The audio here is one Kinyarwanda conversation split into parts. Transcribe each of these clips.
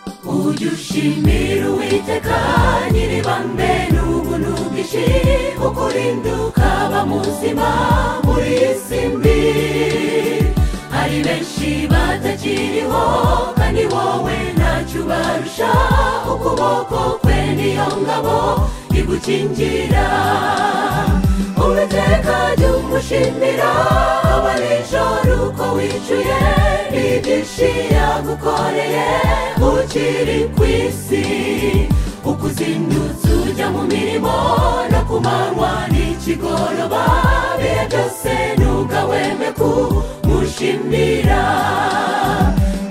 jya ushimira uwiteka nyiribambe n'ubuntu bwinshi ukurinda ukaba muzima muri iyi si mbi hari benshi batakiriho kandi wowe ntacyo ubarusha ukuboko kwe niyo ngabo igukingira uwiteka jya umushimira aba nijoro uko wicuye nibyinshi yagukoreye ukiri ku isi uko uzindutse ujya mu mirimo no ku manywa n'ikigoroba bihe byose ntugahweme kumushimira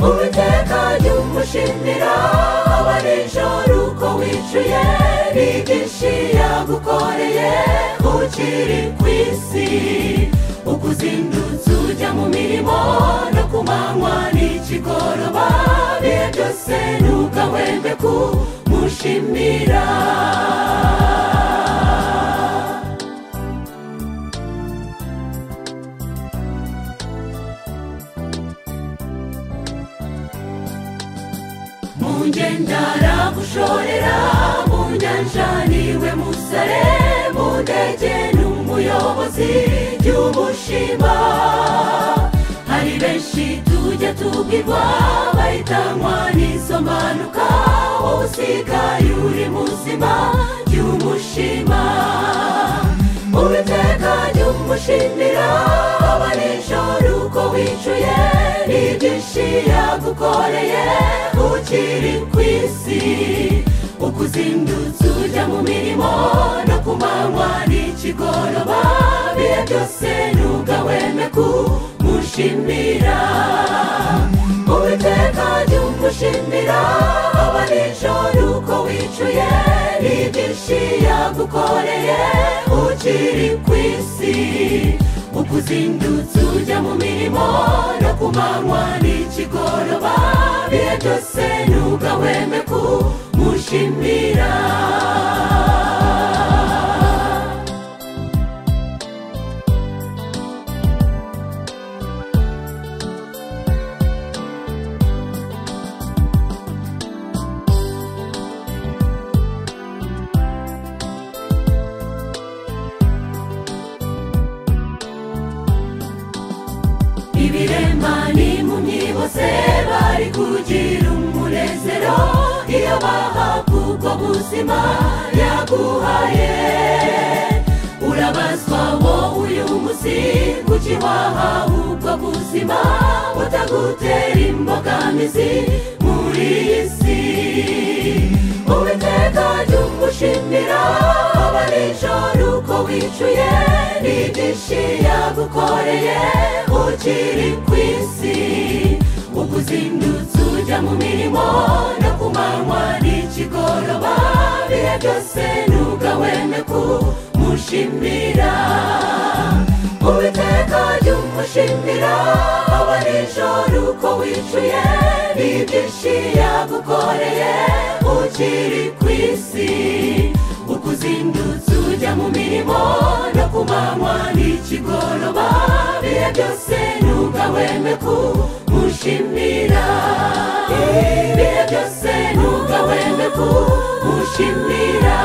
uwiteka jya umushimira aba nijoro uko wicuye nibyinshi yagukoreye ukiri ku isi uko uzindutse ujya mu mirimo no ku manywa n'ikigoroba bihe byose ntugahweme kumushimira mu ngenda aragushorera mu nyanja niwe musare mu ndege ni umuyobozi by'ubushima hari benshi tujya tubwirwa bahitanywa n'izo mpanuka wowe usigaye uri muzima by'umushima uwiteka jya umushimira aba nijoro uko wicuye n'ibyinshi yagukoreye ukiri ku isi uko uzindutse ujya mu mirimo no ku manywa n'ikigoroba bihe byose ntugahweme kumushimira uwiteka jya umushimira aba nijoro uko wicuye n'ibyinshi yagukoreye ukiri ku isi uko uzindutse ujya mu mirimo no ku manywa n'ikigoroba bihe byose ntugahweme kumushimira ibiremba n'impumyi bose bari kugira umunezero iyo bahabwa ubwo buzima yaguhaye urabazwa wowe uyu munsi kuki wahawe ubwo buzima butagutera imbogamizi muri iyi si uwiteka jya umushimira aba nijoro uko wicuye n'ibyinshi yagukoreye ukiri ku isi uko uzindutse ujya mu mirimo no ku manywa n'ikigoroba bihe byose ntugahweme kumushimira uwiteka jya umushimira aba nijoro uko wicuye n'ibyinshi yagukoreye ukiri ku isi uko uzindutse ujya mu mirimo no ku manywa n'ikigoroba bihe byose ntugahweme kumushimira ibihe byose ntugahweme kumushimira